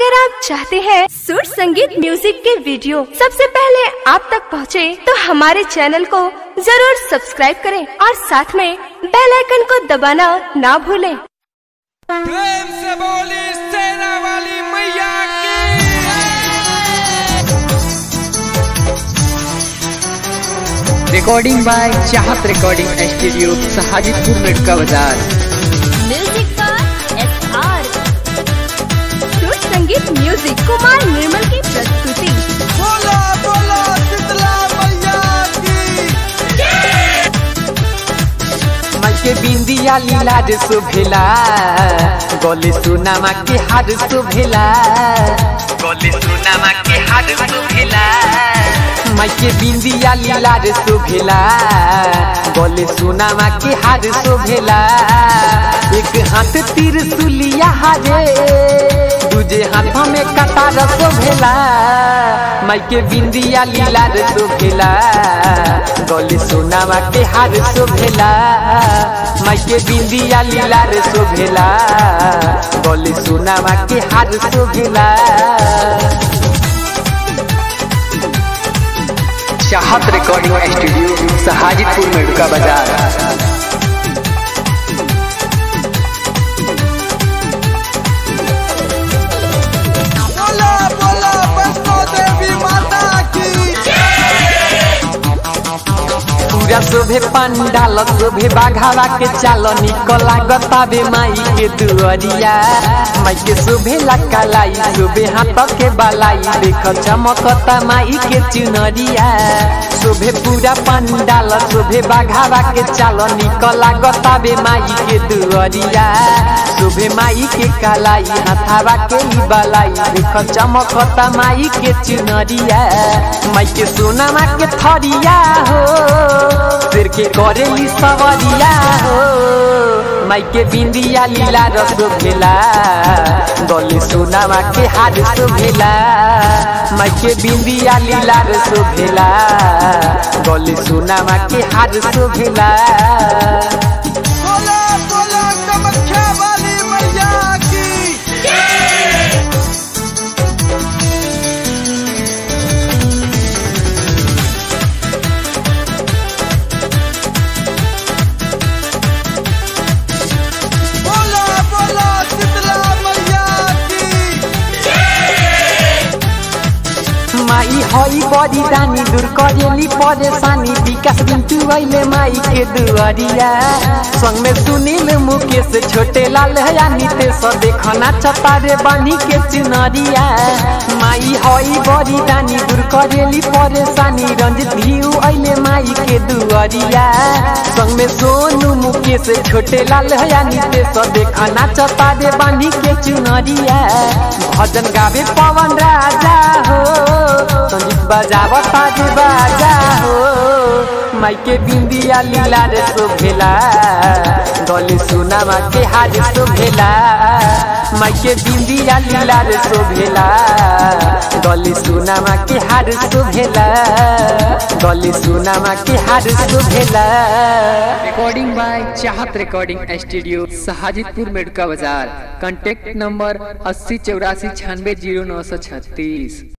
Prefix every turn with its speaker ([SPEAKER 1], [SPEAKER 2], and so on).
[SPEAKER 1] अगर आप चाहते हैं सुर संगीत म्यूजिक के वीडियो सबसे पहले आप तक पहुंचे, तो हमारे चैनल को जरूर सब्सक्राइब करें और साथ में बेल आइकन को दबाना ना भूलें।
[SPEAKER 2] प्रेम से बोली सेना वाली मैया की
[SPEAKER 3] recording by Chahat recording studio Sahajidpur Medka बाजार
[SPEAKER 1] म्यूजिक का S R Sur Sangeet music Kumar निर्मल की प्रस्तुति
[SPEAKER 2] बोला बोला शीतला मैया की
[SPEAKER 3] के बिंदिया लीला रे शोभेला गले सुनामा के हार शोभेला गले सुनामा के हार शोभेला माइके बिंदिया लीला रे शोभेला गले सुनामा के हार शोभेला एक हाथ तीर सुलिया हारे दूजे हाथ में कटार शोभेला माइके बिंदिया लीला रे शोभेला गले सोनामा के हार शोभेला माइके बिंदिया लीला रे शोभेला गले सोनामा के हार शोभेला चाहत रिकॉर्डिंग स्टूडियो सहाजिदपुर मेडका बाजार
[SPEAKER 2] बोला बोला वैष्णो देवी माता की
[SPEAKER 3] पूरा शोभे पंडाल शोभे बाघावा के चाल निकला गताबे माई के दुअरिया माई के शोभे लकालाई शोभे हाथ के बालाई देख चमकता माई के चुनरिया शोभे पूरा पंडाल शोभे बाघावा के चाल निकला गताबे माई के दुअरिया शोभे माई के कालाई हाथावा के ही बालाई देख चमकता माई के चुनरिया माई के सोनामा के थरिया हो सिर के करेली सवरिया हो माई के बिंदिया लीला रस भेला गले सोनामा के हार भेला माई के बिंदिया लीला रस भेला गले सोनामा के हार भेला
[SPEAKER 2] बोला बोला कामाख्या वाली मैया की बोला बोला शीतला मैया की
[SPEAKER 3] माई हई बड़ी रानी दूर करेली परेशानी विकास बिंटू अइले माई के दुआरिया संग में सुनील मुकेश छोटे लाल हया नितेश देखना चतारे बानी के चुनरिया माई हई बड़ी रानी दूर करेली परेशानी रंजित भिऊ अइले माई के दुआरिया संग में सोनू मुकेश छोटे लाल हया नितेश देखना चतारे बानी के चुनरिया भजन गावे पवन राजा हो संगीत बजाव ताज बाजा हो माई के बिंदिया लीला रे शोभेला गले सुनामा के हार शोभेला माई के बिंदिया लीला रे शोभेला गले सुनामा के हार शोभेला गले सुनामा के हार शोभेला recording by Chahat recording studio Sahajidpur Medka बाजार कांटेक्ट नंबर अस्सी चौरासी छियानवे जीरो नौ सौ छत्तीस